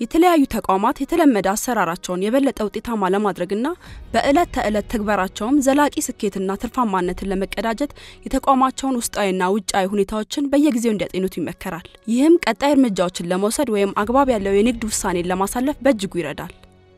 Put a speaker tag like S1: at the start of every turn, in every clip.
S1: የተለያዩ ተቋማት የተለመደ አሰራራቸውን የበለጠ ውጤታማ ለማድረግና በዕለት ተዕለት ተግበራቸውም ዘላቂ ስኬትና ትርፋማነትን ለመቀዳጀት የተቋማቸውን ውስጣዊና ውጫዊ ሁኔታዎችን በየጊዜው እንዲያጤኑት ይመከራል። ይህም ቀጣይ እርምጃዎችን ለመውሰድ ወይም አግባብ ያለው የንግድ ውሳኔን ለማሳለፍ በእጅጉ ይረዳል።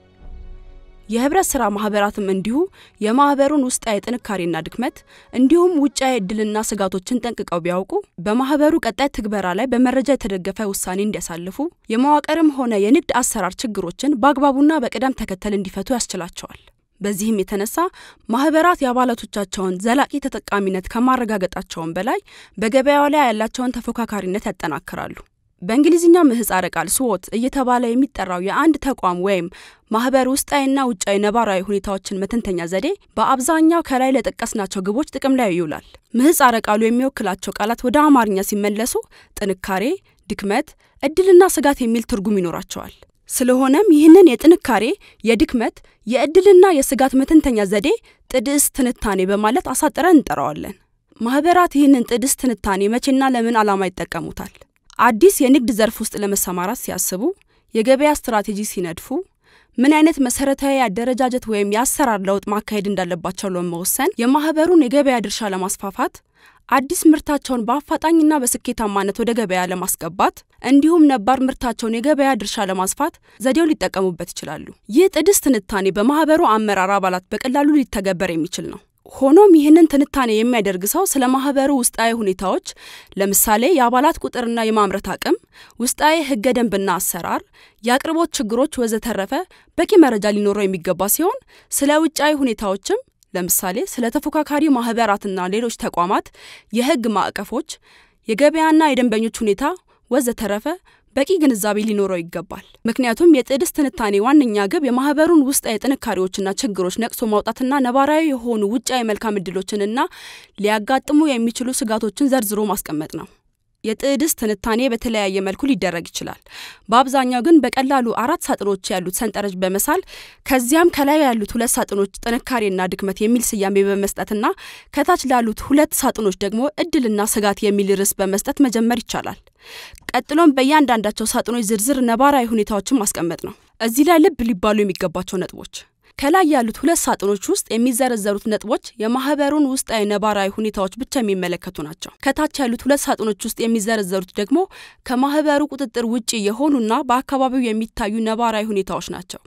S1: የህብረት ስራ ማህበራትም እንዲሁ የማህበሩን ውስጣዊ ጥንካሬና ድክመት እንዲሁም ውጫዊ እድልና ስጋቶችን ጠንቅቀው ቢያውቁ በማህበሩ ቀጣይ ትግበራ ላይ በመረጃ የተደገፈ ውሳኔ እንዲያሳልፉ የመዋቅርም ሆነ የንግድ አሰራር ችግሮችን በአግባቡና በቅደም ተከተል እንዲፈቱ ያስችላቸዋል። በዚህም የተነሳ ማህበራት የአባላቶቻቸውን ዘላቂ ተጠቃሚነት ከማረጋገጣቸውም በላይ በገበያው ላይ ያላቸውን ተፎካካሪነት ያጠናክራሉ። በእንግሊዝኛ ምህጻረ ቃል ስዎት እየተባለ የሚጠራው የአንድ ተቋም ወይም ማህበር ውስጣዊና ውጫዊ ነባራዊ ሁኔታዎችን መተንተኛ ዘዴ በአብዛኛው ከላይ ለጠቀስናቸው ግቦች ጥቅም ላይ ይውላል። ምህጻረ ቃሉ የሚወክላቸው ቃላት ወደ አማርኛ ሲመለሱ ጥንካሬ፣ ድክመት፣ እድልና ስጋት የሚል ትርጉም ይኖራቸዋል። ስለሆነም ይህንን የጥንካሬ፣ የድክመት፣ የእድልና የስጋት መተንተኛ ዘዴ ጥድስ ትንታኔ በማለት አሳጥረን እንጠራዋለን። ማህበራት ይህንን ጥድስ ትንታኔ መቼና ለምን ዓላማ ይጠቀሙታል? አዲስ የንግድ ዘርፍ ውስጥ ለመሰማራት ሲያስቡ፣ የገበያ ስትራቴጂ ሲነድፉ፣ ምን አይነት መሰረታዊ አደረጃጀት ወይም የአሰራር ለውጥ ማካሄድ እንዳለባቸው ለመወሰን፣ የማህበሩን የገበያ ድርሻ ለማስፋፋት፣ አዲስ ምርታቸውን በአፋጣኝና በስኬታማነት ወደ ገበያ ለማስገባት እንዲሁም ነባር ምርታቸውን የገበያ ድርሻ ለማስፋት ዘዴው ሊጠቀሙበት ይችላሉ። ይህ ጥድስ ትንታኔ በማህበሩ አመራር አባላት በቀላሉ ሊተገበር የሚችል ነው። ሆኖም ይህንን ትንታኔ የሚያደርግ ሰው ስለ ማህበሩ ውስጣዊ ሁኔታዎች ለምሳሌ የአባላት ቁጥርና የማምረት አቅም፣ ውስጣዊ ህገ ደንብና አሰራር፣ የአቅርቦት ችግሮች ወዘተረፈ በቂ መረጃ ሊኖረው የሚገባ ሲሆን ስለ ውጫዊ ሁኔታዎችም ለምሳሌ ስለ ተፎካካሪ ማህበራትና ሌሎች ተቋማት የህግ ማዕቀፎች፣ የገበያና የደንበኞች ሁኔታ ወዘተረፈ በቂ ግንዛቤ ሊኖረው ይገባል። ምክንያቱም የጥድስ ትንታኔ ዋነኛ ግብ የማህበሩን ውስጣዊ ጥንካሬዎችና ችግሮች ነቅሶ ማውጣትና ነባራዊ የሆኑ ውጫዊ መልካም እድሎችንና ሊያጋጥሙ የሚችሉ ስጋቶችን ዘርዝሮ ማስቀመጥ ነው። የጥድስ ትንታኔ በተለያየ መልኩ ሊደረግ ይችላል። በአብዛኛው ግን በቀላሉ አራት ሳጥኖች ያሉት ሰንጠረዥ በመሳል ከዚያም ከላይ ያሉት ሁለት ሳጥኖች ጥንካሬና ድክመት የሚል ስያሜ በመስጠትና ከታች ላሉት ሁለት ሳጥኖች ደግሞ እድልና ስጋት የሚል ርዕስ በመስጠት መጀመር ይቻላል። ቀጥሎም በእያንዳንዳቸው ሳጥኖች ዝርዝር ነባራዊ ሁኔታዎችን ማስቀመጥ ነው። እዚህ ላይ ልብ ሊባሉ የሚገባቸው ነጥቦች ከላይ ያሉት ሁለት ሳጥኖች ውስጥ የሚዘረዘሩት ነጥቦች የማህበሩን ውስጣዊ ነባራዊ ሁኔታዎች ብቻ የሚመለከቱ ናቸው። ከታች ያሉት ሁለት ሳጥኖች ውስጥ የሚዘረዘሩት ደግሞ ከማህበሩ ቁጥጥር ውጪ የሆኑና በአካባቢው የሚታዩ ነባራዊ ሁኔታዎች ናቸው።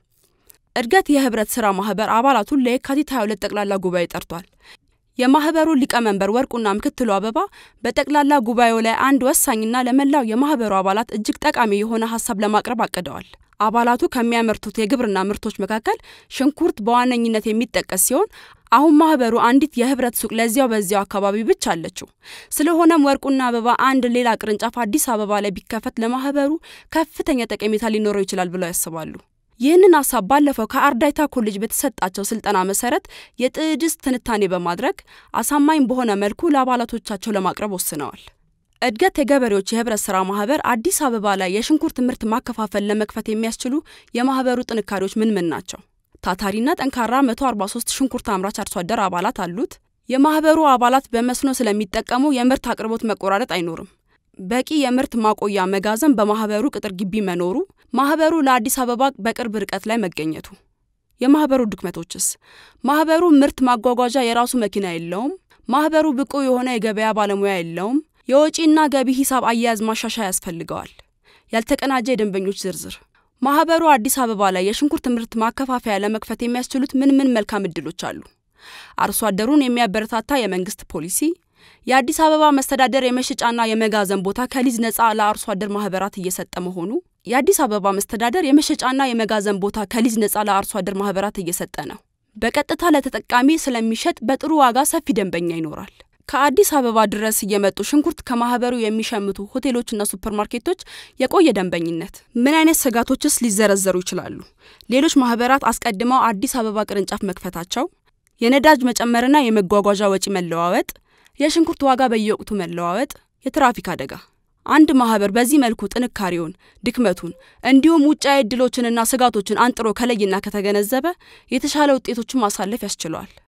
S1: እድገት የህብረት ስራ ማህበር አባላቱን ለየካቲት 22 ጠቅላላ ጉባኤ ጠርቷል። የማህበሩ ሊቀመንበር ወርቁና ምክትሉ አበባ በጠቅላላ ጉባኤው ላይ አንድ ወሳኝና ለመላው የማህበሩ አባላት እጅግ ጠቃሚ የሆነ ሀሳብ ለማቅረብ አቅደዋል። አባላቱ ከሚያመርቱት የግብርና ምርቶች መካከል ሽንኩርት በዋነኝነት የሚጠቀስ ሲሆን አሁን ማህበሩ አንዲት የህብረት ሱቅ ለዚያው በዚያው አካባቢ ብቻ አለችው። ስለሆነም ወርቁና አበባ አንድ ሌላ ቅርንጫፍ አዲስ አበባ ላይ ቢከፈት ለማህበሩ ከፍተኛ ጠቀሜታ ሊኖረው ይችላል ብለው ያስባሉ። ይህንን ሀሳብ ባለፈው ከአርዳይታ ኮሌጅ በተሰጣቸው ስልጠና መሰረት የጥድስ ትንታኔ በማድረግ አሳማኝ በሆነ መልኩ ለአባላቶቻቸው ለማቅረብ ወስነዋል። እድገት የገበሬዎች የህብረት ስራ ማህበር አዲስ አበባ ላይ የሽንኩርት ምርት ማከፋፈል ለመክፈት የሚያስችሉ የማህበሩ ጥንካሬዎች ምን ምን ናቸው? ታታሪና ጠንካራ 143 ሽንኩርት አምራች አርሶ አደር አባላት አሉት። የማህበሩ አባላት በመስኖ ስለሚጠቀሙ የምርት አቅርቦት መቆራረጥ አይኖርም። በቂ የምርት ማቆያ መጋዘን በማህበሩ ቅጥር ግቢ መኖሩ፣ ማህበሩ ለአዲስ አበባ በቅርብ ርቀት ላይ መገኘቱ። የማህበሩ ድክመቶችስ? ማህበሩ ምርት ማጓጓዣ የራሱ መኪና የለውም። ማህበሩ ብቁ የሆነ የገበያ ባለሙያ የለውም። የወጪና ገቢ ሂሳብ አያያዝ ማሻሻያ ያስፈልገዋል። ያልተቀናጀ የደንበኞች ዝርዝር። ማህበሩ አዲስ አበባ ላይ የሽንኩርት ምርት ማከፋፈያ ለመክፈት የሚያስችሉት ምን ምን መልካም እድሎች አሉ? አርሶ አደሩን የሚያበረታታ የመንግስት ፖሊሲ፣ የአዲስ አበባ መስተዳደር የመሸጫና የመጋዘን ቦታ ከሊዝ ነጻ ለአርሶ አደር ማህበራት እየሰጠ መሆኑ፣ የአዲስ አበባ መስተዳደር የመሸጫና የመጋዘን ቦታ ከሊዝ ነጻ ለአርሶ አደር ማህበራት እየሰጠ ነው። በቀጥታ ለተጠቃሚ ስለሚሸጥ በጥሩ ዋጋ ሰፊ ደንበኛ ይኖራል። ከአዲስ አበባ ድረስ እየመጡ ሽንኩርት ከማህበሩ የሚሸምቱ ሆቴሎችና ሱፐርማርኬቶች የቆየ ደንበኝነት። ምን አይነት ስጋቶችስ ሊዘረዘሩ ይችላሉ? ሌሎች ማህበራት አስቀድመው አዲስ አበባ ቅርንጫፍ መክፈታቸው፣ የነዳጅ መጨመርና የመጓጓዣ ወጪ መለዋወጥ፣ የሽንኩርት ዋጋ በየወቅቱ መለዋወጥ፣ የትራፊክ አደጋ። አንድ ማህበር በዚህ መልኩ ጥንካሬውን፣ ድክመቱን እንዲሁም ውጫዊ እድሎችንና ስጋቶችን አንጥሮ ከለይና ከተገነዘበ የተሻለ ውጤቶችን ማሳለፍ ያስችለዋል።